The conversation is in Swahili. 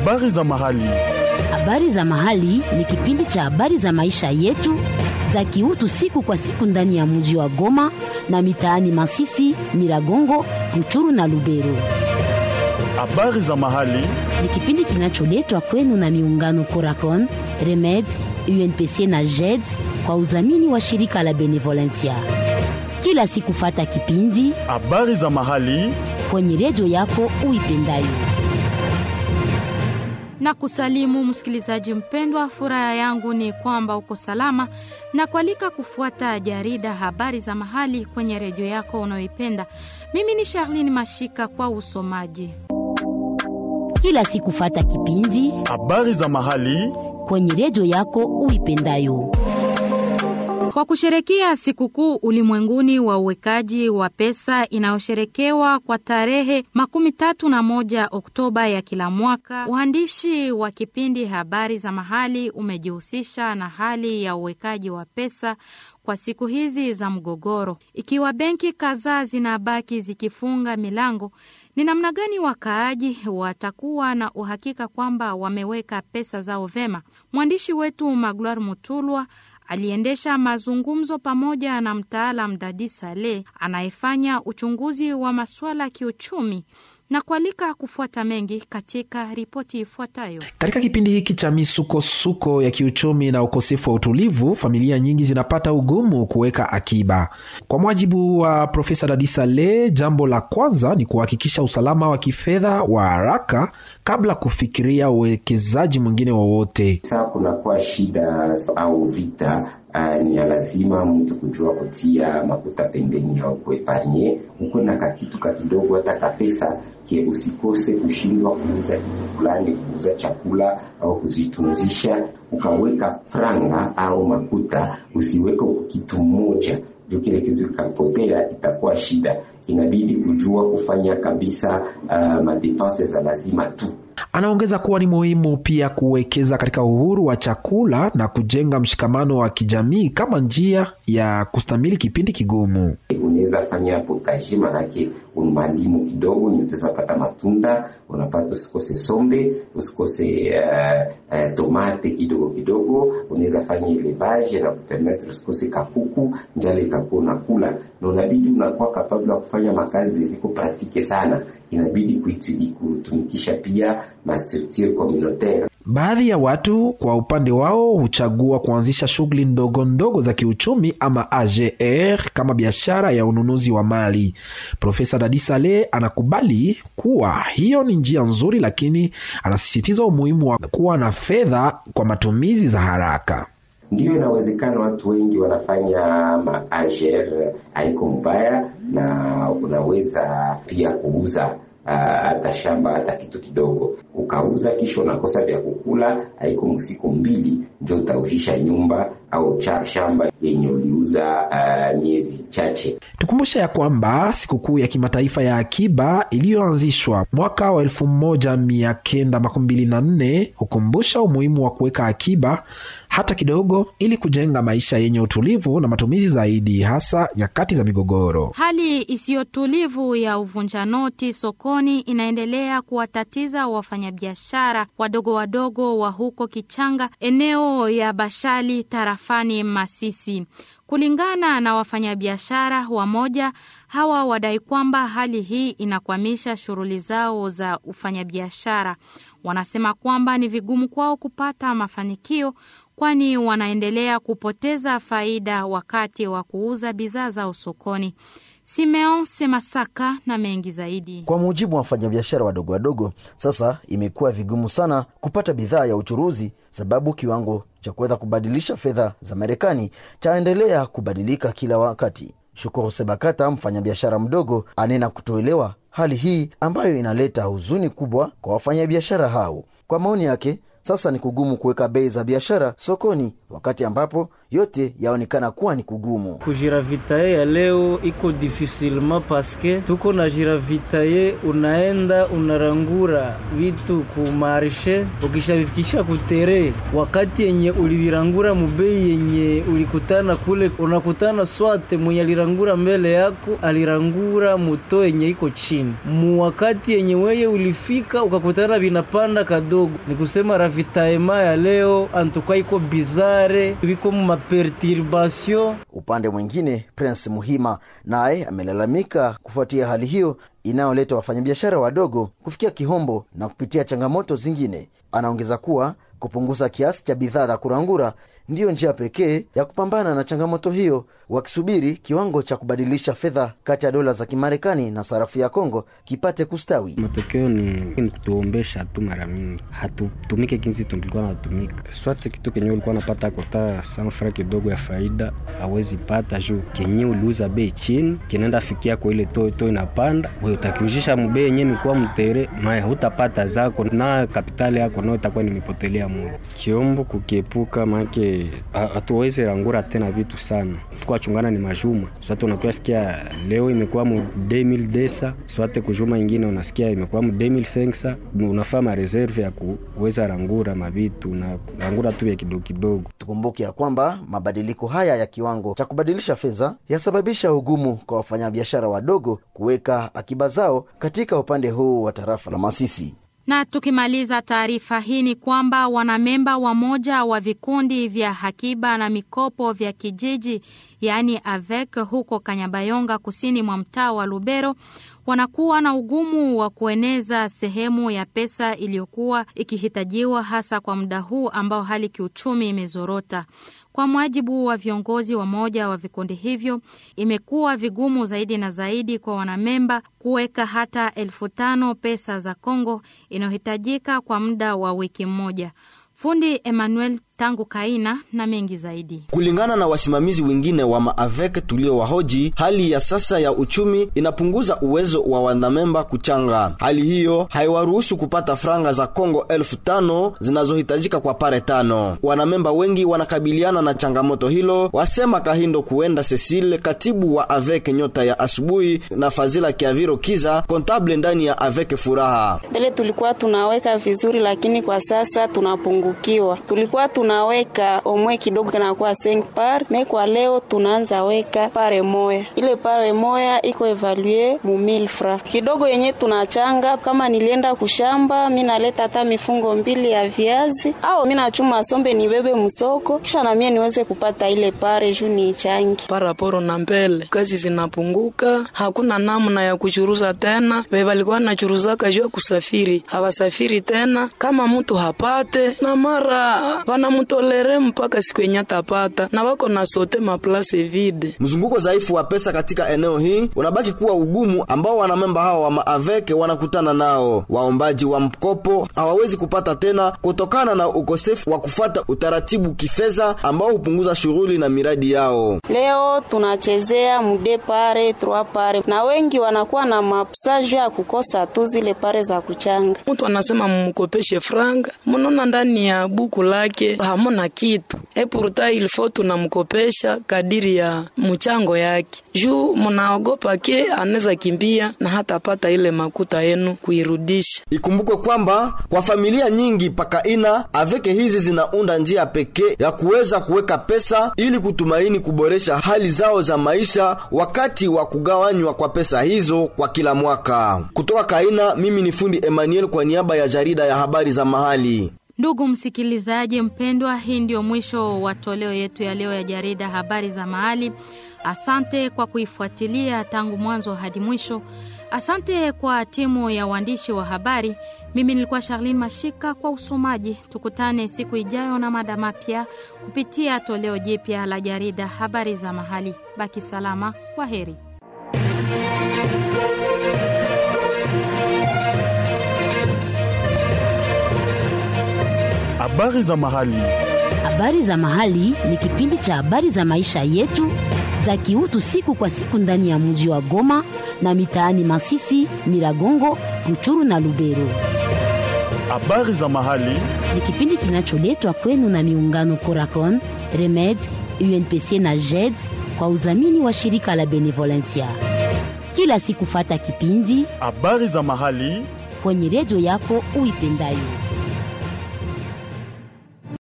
Habari za mahali. Habari za mahali ni kipindi cha habari za maisha yetu za kiutu siku kwa siku ndani ya mji wa Goma na mitaani Masisi, Nyiragongo, Ruchuru na Lubero. Habari za mahali. Ni kipindi kinacholetwa kwenu na miungano Coracon, Remed, UNPC na JED kwa udhamini wa shirika la Benevolencia. Kila siku fata kipindi Habari za mahali. kwenye redio yako uipendayo. na kusalimu msikilizaji mpendwa. Furaha yangu ni kwamba uko salama na kualika kufuata jarida habari za mahali kwenye redio yako unayoipenda. Mimi ni Charlene Mashika kwa usomaji. Kila siku fata kipindi Habari za mahali. kwenye redio yako uipendayo. Kwa kusherekea sikukuu ulimwenguni wa uwekaji wa pesa inayosherekewa kwa tarehe makumi tatu na moja Oktoba ya kila mwaka, uandishi wa kipindi habari za mahali umejihusisha na hali ya uwekaji wa pesa kwa siku hizi za mgogoro. Ikiwa benki kadhaa zinabaki zikifunga milango, ni namna gani wakaaji watakuwa na uhakika kwamba wameweka pesa zao vema? Mwandishi wetu Magloire Mutulwa aliendesha mazungumzo pamoja na mtaalam Dadi Saleh anayefanya uchunguzi wa masuala ya kiuchumi na kualika kufuata mengi katika ripoti ifuatayo. Katika kipindi hiki cha misukosuko ya kiuchumi na ukosefu wa utulivu, familia nyingi zinapata ugumu kuweka akiba. Kwa mujibu wa Profesa Dadi Saleh, jambo la kwanza ni kuhakikisha usalama wa kifedha wa haraka kabla kufikiria uwekezaji mwingine wowote. Saa kunakuwa shida au vita Uh, ni ya lazima mtu kujua kutia makuta pembeni au kueparnye ukuwe na kakitu kakidogo, hata kapesa ke usikose kushindwa kuuza kitu fulani, kuuza chakula au kuzitunzisha, ukaweka franga au makuta, usiweke kitu mmoja juu kile kitu kikapotea itakuwa shida. Inabidi kujua kufanya kabisa uh, madepense za lazima tu. Anaongeza kuwa ni muhimu pia kuwekeza katika uhuru wa chakula na kujenga mshikamano wa kijamii kama njia ya kustamili kipindi kigumu. Unaweza fanya potaje, manake umalimu kidogo ni utaweza pata matunda, unapata usikose sombe, usikose uh, uh, tomate kidogo kidogo. Unaweza fanya elevage na kupermetre usikose kakuku, njala itakuwa unakula, na unabidi unakuwa kapabla kufanya makazi ziko pratike sana, inabidi kuitudi kutumikisha pia ma structure communautaire. Baadhi ya watu kwa upande wao huchagua kuanzisha shughuli ndogo ndogo za kiuchumi ama AGR kama biashara ya ununuzi wa mali. Profesa Dadi Saleh anakubali kuwa hiyo ni njia nzuri, lakini anasisitiza umuhimu wa kuwa na fedha kwa matumizi za haraka. Ndiyo, inawezekana watu wengi wanafanya ma AGR, haiko mbaya, na unaweza pia kuuza hata uh, shamba hata kitu kidogo ukauza, kisha unakosa vya kukula, haiko msiku mbili ndio utaushisha nyumba au cha shamba yenye uliuza uh, miezi chache. Tukumbushe ya kwamba sikukuu ya kimataifa ya akiba iliyoanzishwa mwaka wa elfu moja mia kenda makumi mbili na nne hukumbusha umuhimu wa kuweka akiba hata kidogo, ili kujenga maisha yenye utulivu na matumizi zaidi, hasa nyakati za migogoro. Hali isiyotulivu ya uvunja noti sokoni inaendelea kuwatatiza wafanyabiashara wadogo wadogo wa huko Kichanga, eneo ya Bashali, tarafani Masisi. Kulingana na wafanyabiashara wamoja, hawa wadai kwamba hali hii inakwamisha shughuli zao za ufanyabiashara. Wanasema kwamba ni vigumu kwao kupata mafanikio kwani wanaendelea kupoteza faida wakati wa kuuza bidhaa zao sokoni. Simeon Semasaka na mengi zaidi. Kwa mujibu wa wafanyabiashara wadogo wadogo, sasa imekuwa vigumu sana kupata bidhaa ya uchuruzi, sababu kiwango cha kuweza kubadilisha fedha za Marekani chaendelea kubadilika kila wakati. Shukuru Sebakata, mfanyabiashara mdogo, anena kutoelewa hali hii ambayo inaleta huzuni kubwa kwa wafanyabiashara hao. Kwa maoni yake, Sasa ni kugumu kuweka bei za biashara sokoni, wakati ambapo yote yaonekana kuwa ni kugumu. kujiravitaye ya leo iko difficilement paske tuko na jiravitaye, unaenda unarangura vitu ku marshe, ukishavifikisha kutere, wakati yenye ulivirangura mubei yenye ulikutana kule, unakutana swate mwenye alirangura mbele yako alirangura muto yenye iko chini mu wakati yenye weye ulifika ukakutana vinapanda kadogo. Ni kusema ravitaema ya leo antuka iko bizare, viko mu maperturbation Upande mwingine, Prince Muhima naye amelalamika kufuatia hali hiyo inayoleta wafanyabiashara wadogo kufikia kihombo na kupitia changamoto zingine. Anaongeza kuwa kupunguza kiasi cha bidhaa za kurangura ndiyo njia pekee ya kupambana na changamoto hiyo, wakisubiri kiwango cha kubadilisha fedha kati ya dola za Kimarekani na sarafu ya Kongo kipate kustawi. Matokeo ni, ni kutuombesha tu mara mingi, hatutumike kinzi tulikuwa natumika. Swate kitu kenye ulikuwa napata kota sanfra kidogo ya faida awezi pata juu kenye uliuza bei chini kinaenda fikia kwa ile to to inapanda, wewe utakiujisha mbei yenye mikuwa mtere maye hutapata zako na kapitali yako nayo itakuwa nimepotelea mule. Kiombo kukiepuka make hatuwezi rangura tena vitu sana, tukua chungana ni majuma swate, unakuwa sikia leo imekuwa mu 2000 desa swate kujuma ingine unasikia imekuwa mu 2500 unafaa mareserve ya kuweza rangura mavitu na rangura tu vya kidogo kidogo. Tukumbuke ya kwamba mabadiliko haya ya kiwango cha kubadilisha fedha yasababisha ugumu kwa wafanyabiashara wadogo kuweka akiba zao katika upande huu wa tarafa la Masisi. Na tukimaliza taarifa hii ni kwamba wanamemba wa moja wa vikundi vya hakiba na mikopo vya kijiji yaani AVEC huko Kanyabayonga kusini mwa mtaa wa Lubero wanakuwa na ugumu wa kueneza sehemu ya pesa iliyokuwa ikihitajiwa hasa kwa muda huu ambao hali kiuchumi imezorota. Kwa mujibu wa viongozi wa moja wa vikundi hivyo, imekuwa vigumu zaidi na zaidi kwa wanamemba kuweka hata elfu tano pesa za Kongo inayohitajika kwa muda wa wiki mmoja. Fundi Emmanuel tangu Kaina na mengi zaidi. Kulingana na wasimamizi wengine wa maavek tuliowahoji, hali ya sasa ya uchumi inapunguza uwezo wa wanamemba kuchanga. Hali hiyo haiwaruhusu kupata franga za Kongo elfu tano zinazohitajika kwa pare tano. Wanamemba wengi wanakabiliana na changamoto hilo, wasema Kahindo Kuenda Cecile, katibu wa avek Nyota ya Asubuhi, na Fazila Kiaviro Kiza, kontable ndani ya avek Furaha. Mbele tulikuwa tunaweka vizuri, lakini kwa sasa tunapungukiwa. Tulikuwa tuna tunaweka omwe kidogo kanakuwa 5 par me kwa leo tunaanza weka pare moya. Ile pare moya iko evalue mu 1000 francs kidogo yenye tunachanga. Kama nilienda kushamba, mi naleta hata mifungo mbili ya viazi au mi nachuma sombe nibebe msoko, kisha na mie niweze kupata ile pare juu ni ichangi paraporo na mbele. Kazi zinapunguka, hakuna namna ya kuchuruza tena. Walikuwa nachuruzaka juu ya kusafiri, hawasafiri tena. Kama mtu hapate na mara wanamutolere mpaka siku yenye atapata na wako na sote maplase vide. Mzunguko dhaifu wa pesa katika eneo hii unabaki kuwa ugumu ambao wanamemba hao wa maaveke wanakutana nao. Waombaji wa mkopo hawawezi kupata tena kutokana na ukosefu wa kufata utaratibu kifedha ambao hupunguza shughuli na miradi yao. Leo tunachezea mude pare trois pare, na wengi wanakuwa na mapsaje ya kukosa tu zile pare za kuchanga. Mtu anasema mumkopeshe franga, mnona ndani ya buku lake hamuna kitu epurta ilifo tunamkopesha kadiri ya mchango yake, juu munaogopa ke anaweza kimbia na hatapata ile makuta yenu kuirudisha. Ikumbukwe kwamba kwa familia nyingi pakaina aveke hizi zinaunda njia pekee ya kuweza kuweka pesa ili kutumaini kuboresha hali zao za maisha wakati wa kugawanywa kwa pesa hizo kwa kila mwaka. Kutoka Kaina, mimi ni fundi Emmanuel kwa niaba ya jarida ya habari za mahali. Ndugu msikilizaji mpendwa, hii ndio mwisho wa toleo yetu ya leo ya jarida habari za mahali. Asante kwa kuifuatilia tangu mwanzo hadi mwisho. Asante kwa timu ya waandishi wa habari. Mimi nilikuwa Charlene Mashika kwa usomaji. Tukutane siku ijayo na mada mapya kupitia toleo jipya la jarida habari za mahali. Baki salama, kwa heri. Habari za mahali. Habari za mahali ni kipindi cha habari za maisha yetu za kiutu siku kwa siku ndani ya mji wa Goma na mitaani Masisi, Nyiragongo, Ruchuru na Lubero. Habari za mahali ni kipindi kinacholetwa kwenu na miungano Coracon, Remed, UNPC na JED kwa udhamini wa shirika la Benevolencia. Kila siku fata kipindi habari za mahali kwenye redio yako uipendayo.